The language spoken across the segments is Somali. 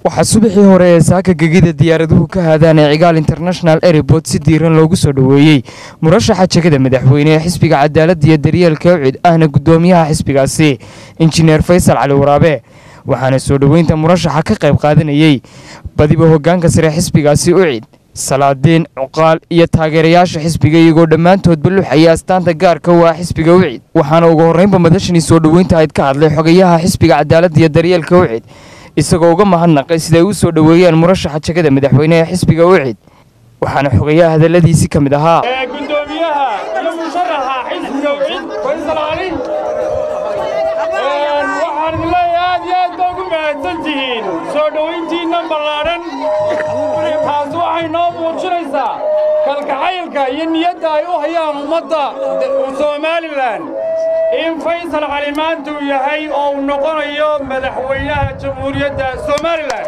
waxaa subaxii hore ee saaka gegida diyaaraduhu ka haadaan ee cigaal international airport si diiran loogu soo dhoweeyey murashaxa jegada madaxweyne ee xisbiga cadaaladda iyo daryeelka ucid ahna guddoomiyaha xisbigaasi injineer faysal cali waraabe waxaana soo dhoweynta murashaxa ka qayb qaadanayey badiba hoggaanka sare xisbigaasi ucid salaadiin cuqaal iyo taageerayaasha xisbiga iyagoo dhammaantoodba luxaya astaanta gaarka u ah xisbiga ucid waxaana ugu horreynba madashanii soo dhoweynta ayd ka hadlay xogayaha xisbiga cadaaladda iyo daryeelka ucid isagoo uga mahadnaqay siday u soo dhoweeyeen murashaxa jegada madaxweyne ee xisbiga ucid waxaana xogayaha hadalladiisii ka mid ahaa gudoomiyaha iyo musharaxa xisbiga ucid faysal cali waxaan idin leeyahay aad iyo aad baa ugu mahadsan tihiin soo dhowayntiinna ballaadhan taas waxay noo muujinaysaa kalgacaylka iyo niyadda ay u hayaan ummadda somalilan in faysal cali maanta uu yahay oo uu noqonayo madaxweynaha jamhuuriyadda somalilan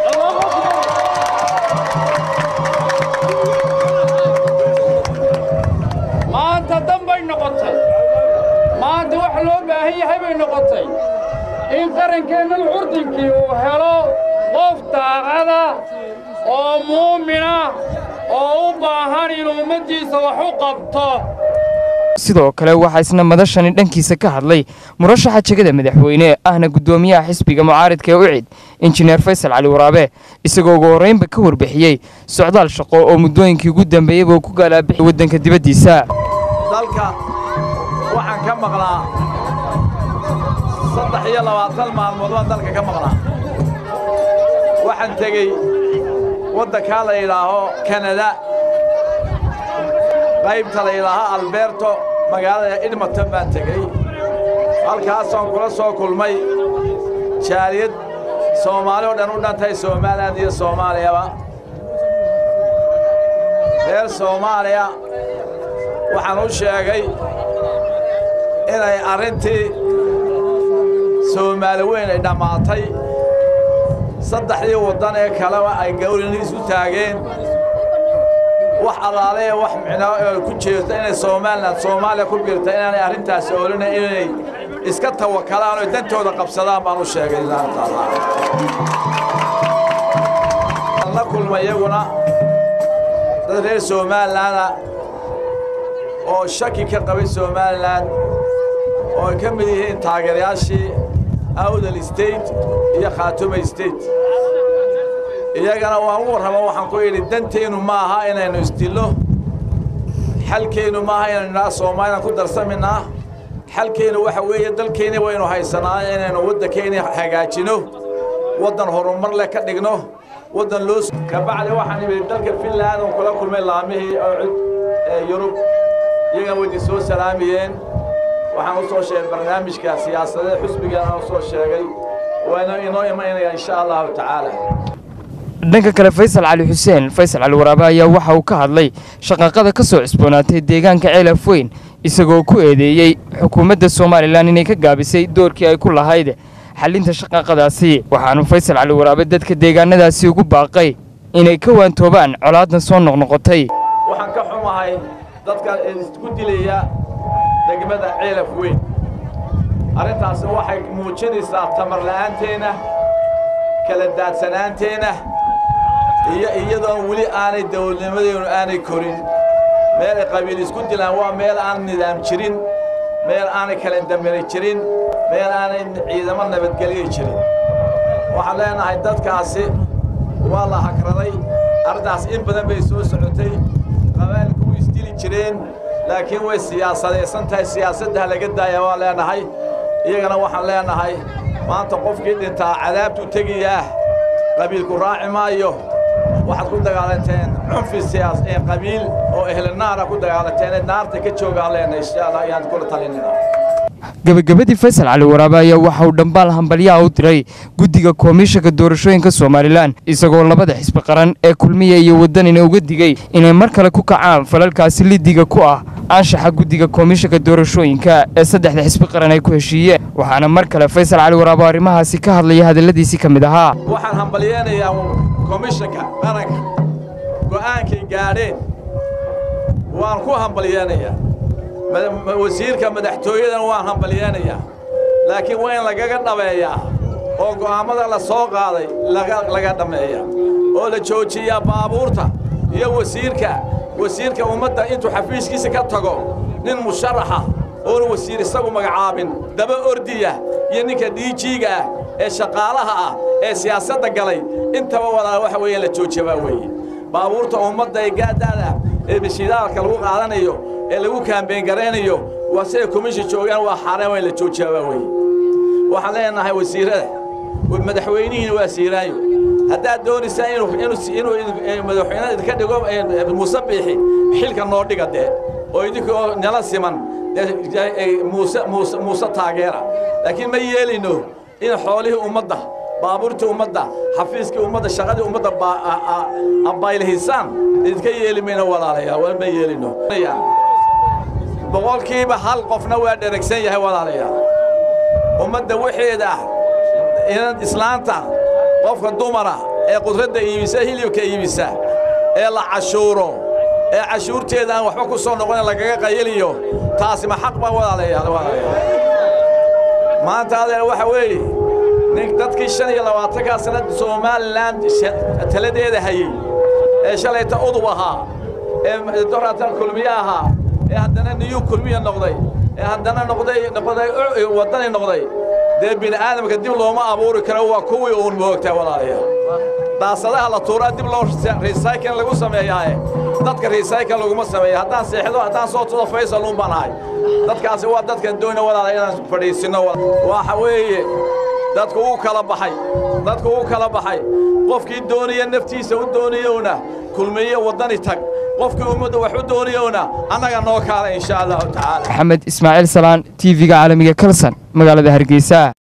maanta dan bay noqotay maanta wax loo baahan yahay bay noqotay in qarankeennan curdinkii uu helo qof daacada oo muumina oo u baahan inuu ummaddiisa wax u qabto sidoo kale waxaa isna madashani dhankiisa ka hadlay murashaxa jegada madaxweyne ahna guddoomiyaha xisbiga mucaaridka ee ucid injineer faysal cali waraabe isagoo ugu horreynba ka warbixiyey socdaal shaqo oo muddooyinkii ugu dambeeyeyba uu ku galaabixi waddanka dibaddiisa dalka waxaan ka maqlaa saddex iyo labaatan maalmood baan dalka ka maqlaa waxaan tegey waddankaa la yidhaaho kanada qaybta la yidhaaho alberto magaalada edmonton baan tegey halkaasaan kula soo kulmay jaaliyad soomaali oo dhan u dhantay somalilan iyo soomaaliyaba reer soomaaliya waxaan u sheegay inay arrintii soomaali weyn ay dhammaatay saddexdii waddan ee kaleba ay gawrini isu taageen wax allaale ee wax micnaa oo ku jeesto inay somalilan soomaaliya ku biirta inaanay arrintaasi oolina inay iska tawakalaan oo dantooda qabsadaan baan u sheegay ilaaha taala la kulma iyaguna dad reer somalilaana oo shaki ka qabay somalilan oo ay ka mid yihiin taageerayaashii awdal state iyo khaatuma state iyagana waan u warramo waxaan ku yidhi danteennu ma aha inaynu isdillo xalkeennu ma aha inaynu idhaha soomaalilan ku darsaminaa xalkeennu waxa weeye dalkeenni waynu haysanaa inaynu waddankeeni hagaajino waddan horumar leh ka dhigno waddan loo kabacdi waxaan imid dalka finland oon kula kulmay laamihii oo cid ee yurub iyagana waydi soo salaamiyeen waxaan u soo sheegay barnaamijka siyaasadeed xusbigan aan u soo sheegay waana inoo imanaya insha allahu tacaala dhanka kale faysal cali xuseen faysal cali waraabe ayaa waxa uu ka hadlay shaqaqada ka soo cusboonaatay deegaanka ceelaf weyn isagoo ku eedeeyey xukuumadda somalilan inay ka gaabisay doorkii ay ku lahayd xallinta shaqaqadaasi waxaanu faysal cali waraabe dadka deegaanadaasi ugu baaqay inay ka waantoobaan colaadan soo noqnoqotay waxaan ka xumahay dadka isku dilaya degmada ceelaf weyn arrintaasi waxay muujinaysaa tamar la'aanteenna kala daadsanaanteenna iyo iyadoon weli aanay dawladnimadeennu aanay korin meel ay qabiil isku dilaan waa meel aan nidaam jirin meel aanay kala damiri jirin meel aanay ciidamo nabadgelya jirin waxaan leenahay dadkaasi waa la hagraday arrintaas in badan bay soo socotay qabaa'ilku way isdili jireen laakiin way siyaasadaysan tahay siyaasaddaha laga daaya waan leenahay iyagana waxaan leenahay maanta qofkii dhintaa cadaabtuu tegayaah qabiilku raaci maayo waxaad ku dagaalanteen cunfi siyaas ee qabiil oo ehlinaara ku dagaalanteen naarta ka joogaan leenahay insha allah ayaan kula talinina gebagabadii faysal cali waraabe ayaa waxa uu dhambaal hambalyaha u diray guddiga koomishanka doorashooyinka somalilan isagoo labada xisbi qaran ee kulmiya iyo waddanina uga digey inay mar kale ku kacaan falalkaasi lidiga ku ah anshaxa guddiga koomishanka doorashooyinka ee saddexda xisbi qaran ay ku heshiiyeen waxaana mar kale faysal cali waraabe arrimahaasi ka hadlaya hadalladiisii ka mid ahaa waxaan hambalyeenayaa komishanka qaranka go'aankay gaadheen waan ku hambalyeenayaa wasiirka madaxtooyadana waan hambalyeenayaa laakiin waa in lagaga dhabeeyaa oo go'aammada la soo qaaday laga dhammeeya oo la joojiyaa baabuurta iyo wasiirka wasiirka ummadda intuu xafiiskiisa ka tago nin musharaxa oona wasiir isagu magacaabin daba ordiya iyo ninka dhiijiiga ah ee shaqaalaha ah ee siyaasadda galay intaba wadaa waxa weeye la joojiyabaa weeye baabuurta ummadda ee gaadaada ee bishidaalka lagu qaadanayo ee lagu kaambeyn garaynayo waa siday komishi joogaan waa xaareen waa in la joojiyabaa weeye waxaan leenahay wasiirrada madaxweynihiina waa siiraayo haddaad doonaysaa inuu madaxweynaha idinka dhigo muuse biixi xilka noo dhiga dee oo idinkoo nala siman muuse taageera laakiin ma yeelayno in xoolihii ummadda baabuurtii ummadda xafiiskii ummadda shaqadii ummadda abaylihisaan idinka yeeli mayno walaalayaal ma yeelino boqolkiiba hal qofna waa dheragsan yahay walaalayaal ummadda waxeeda inad islaanta qofka dumara ee qudradda iibisa hilibka iibisa ee la cashuuro ee cashuurteeda aan waxba ku soo noqonin lagaga qayiliyo taasi ma xaq ba walaalayaal maanta adeer waxa weeye nin dadkii shan iyo labaatankaa sanad somalilan taladeeda hayey ee shalayta udub ahaa ee doratan kulmiye ahaa ee haddana niyuu kulmiya noqday ee haddana noqday noqday waddani noqday dee bini aadamka dib looma abuuri karo waa kuwii uun moogtaa walaalayaal daasadaha la tuuraa dib loo recycling lagu sameeyaaye dadka recycling laguma sameeya haddaan seexdo haddaan soo tudo faysal uun baan ahay dadkaasi waa dadkan doona walaala inaan fadhiisinno waxa weeye dadku wuu kala baxay dadku wuu kala baxay qofkii doonaya naftiisa u doonayowna kulmiye waddani tag qofkii ummadda wax u doonayowna annaga noo kaala insha allahu tacaala maxamed ismaaciil salaan t v-ga caalamiga kalsan magaalada hargeysa